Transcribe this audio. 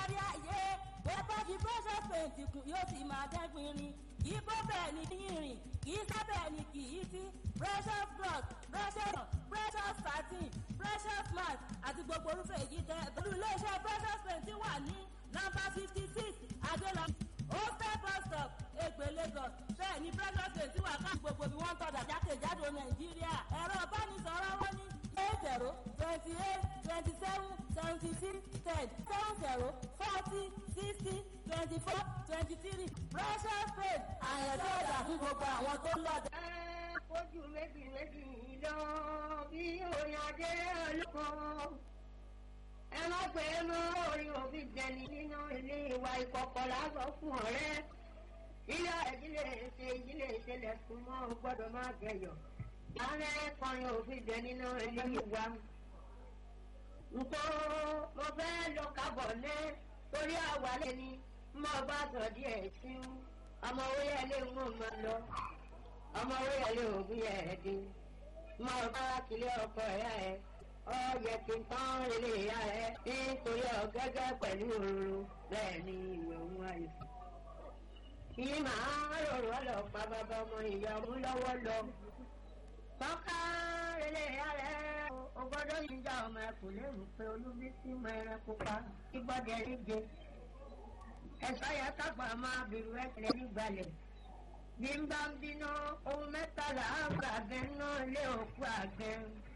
kárí ayé bẹ́ẹ̀ bá fi precious paint kù yóò sì máa dẹ́gbinrin kì í bó bẹ́ẹ̀ ni yìnrìn kì í sábẹ́ ni kì í sí precious blood precious precious satin precious mat àti gbogbo orúfẹ́ èyí tẹ́ pẹ̀lú iléeṣẹ́ precious paint wà ní nọ́mbà fifty six adéla hostel bus stop ègbè lagos bẹ́ẹ̀ ni precious paint wà ká gbogbo bí wọ́n ń tọ́jà jákèjádò nàìjíríà ẹ̀rọ ìbánisọ̀rọ̀ wọn ní eight zero twenty eight twenty seven seventy six ten seven zero forty sixty twenty four twenty three precious paint àyẹ̀dọ́ ọ̀dà fún gbogbo àwọn tó ń lọ́jà. ẹ fojú méjì méjì lọ bí orin adé olóko ẹ má pè é mọ orin òbí jẹni nínú ilé ìwà ìkọ̀kọ̀ lásán fún ọ̀rẹ́ ilé ìdílé ṣe ìdílé ìṣẹ̀lẹ̀ fún mọ́ gbọ́dọ̀ má gẹ̀yọ̀ lálẹ́ kọrin òbí jẹ nínú ilé ìwà nǹkan mo fẹ́ lọ kábọ̀ ní torí àwálẹ̀ ni mo bá sọ díẹ̀ sí ọmọ orí ẹlẹ́ ń mọ̀ lọ ọmọ orí ẹlẹ́ ògùn yẹ ẹ̀ dín mo bá kílé ọkọ ẹ̀yà ẹ̀ ọyẹ kí n tán ilé ìyá ẹ nítorí ọ̀gẹ́gẹ́ pẹ̀lú òróró bẹ́ẹ̀ ni ìwé òun ayò. yìí máa rọrùn ọlọ́pàá bàbá ọmọ ìyá ọmú lọ́wọ́ lọ. tọ́ka ilé ìyá rẹ̀ o gbọ́dọ̀ yìí já ọmọ ẹkùn lérò pé olúbísí mọ ẹran pupa ìgbọ́dẹ̀ níje. ẹ̀sọ́ yẹ kápá máa bìrù ẹ̀kẹ́lẹ́ nígbàlẹ̀. bí n bá ń bínú ohun mẹ́tàlá àgbàgbẹ́ náà lé òkú àgbẹ̀.